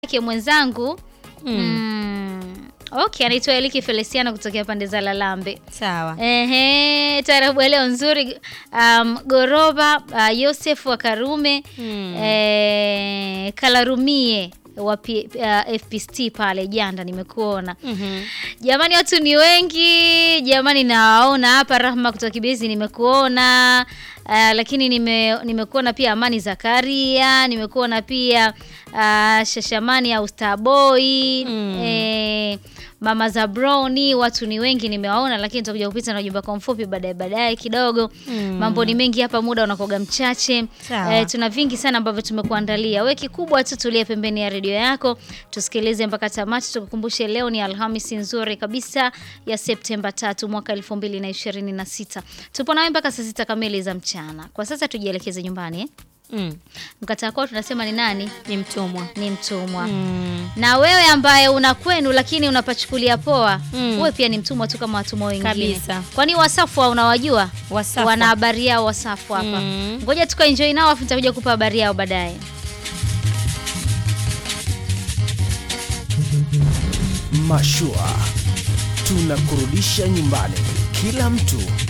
yake mwenzangu mm. Okay, anaitwa Eliki Feliciano kutokea pande za Lalambe. Sawa. Ehe, tarabu ya leo nzuri. Um, Goroba uh, Yosef wa Karume Mm. eh, Kalarumie wa P, uh, FPST pale Janda nimekuona. Mhm. Jamani, watu ni wengi jamani, nawaona hapa. Rahma kutoka Kibezi nimekuona. Uh, lakini nime, nimekuona pia Amani Zakaria, nimekuona pia uh, Shashamani au Starboy Mm. eh, Mama Zabroni, watu ni wengi nimewaona, lakini tutakuja kupita na ujumbe kwa mfupi baadaye baadaye kidogo. Mm. Mambo ni mengi hapa, muda unakoga mchache. Sawa. Eh, tuna vingi sana ambavyo tumekuandalia. Wewe kikubwa tu tulia pembeni ya redio yako, tusikilize mpaka tamati. Tukukumbushe leo ni Alhamisi nzuri kabisa ya Septemba tatu mwaka 2026. Tupo nawe mpaka saa sita kamili za mchana. Kwa sasa tujielekeze nyumbani eh? Mm. Mkataa kwao tunasema ni nani? Ni mtumwa. Ni mtumwa. Mm. Na wewe ambaye una kwenu lakini unapachukulia poa, Mm. wewe pia ni mtumwa tu kama watumwa wengine. Kabisa. Kwani Wasafu unawajua? Wasafu. Wana habari yao Wasafu hapa. Mm. Ngoja tukaenjoy nao afu nitakuja kupa habari yao baadaye. Mashua tunakurudisha nyumbani, kila mtu